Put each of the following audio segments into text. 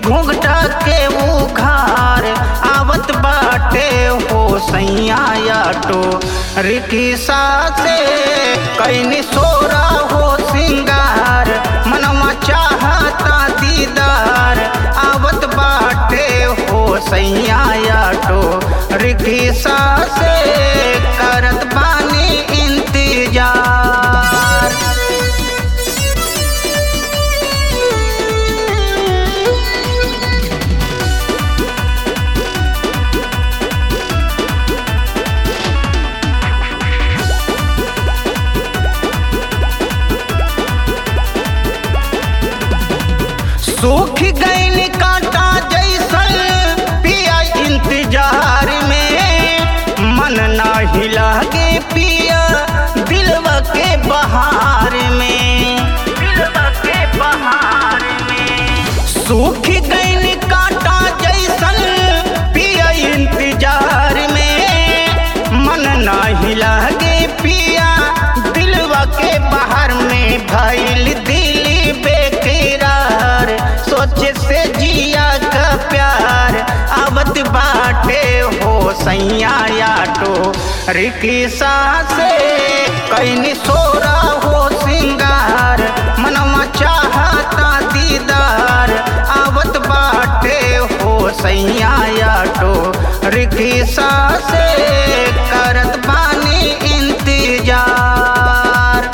घूंघटा के उघार आवत बाटे हो सैया आटो रिकिसा से कैनी सोरा हो सिंगार मनवा चाहता दीदार आवत बाटे हो सैया आटो रिकिसा से करत बानी इंतजार सूख गईन कांटा जैसन पिया इंतजार में मन नाही लागे पिया दिलवा के बहार में दिलवा के बहार में सूख गईन कांटा जैसन पिया इंतजार में मन नाही लागे पिया दिलवा के बाहर में भइल दिली बेकरार सोचे से जिया का प्यार आवत बाटे हो सैया आटो रिकिसा से कैनी सोरा हो सिंगार मनवा चाहता दीदार आवत बाटे हो सैया आटो रिकिसा से करत बानी इंतजार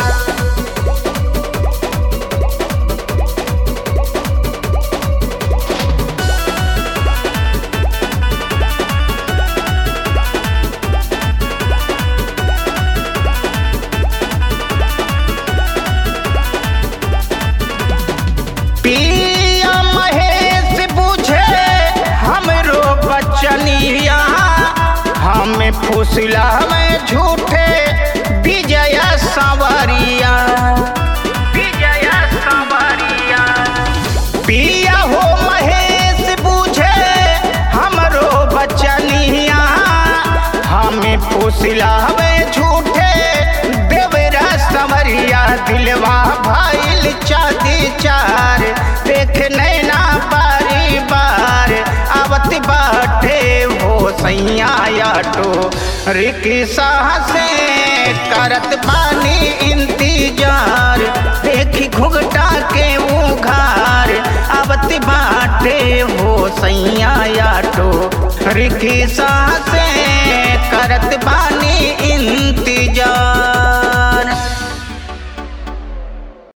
पिया महेश बुझे हमरो बचनिया हमें फुसला में झूठे विजय सवरिया विजय सवरिया पिया हो महेश बुझे हमरो बचनिया हमें फुसला में झूठे देवरा सवरिया दिलवा भाईल चादी चार देख नैना बारी बार आवत बाटे हो सैया आटो रिकिसा से करत बानी इंतजार देखी घुघटा के उघार आवत बाटे हो सैया आटो रिकिसा से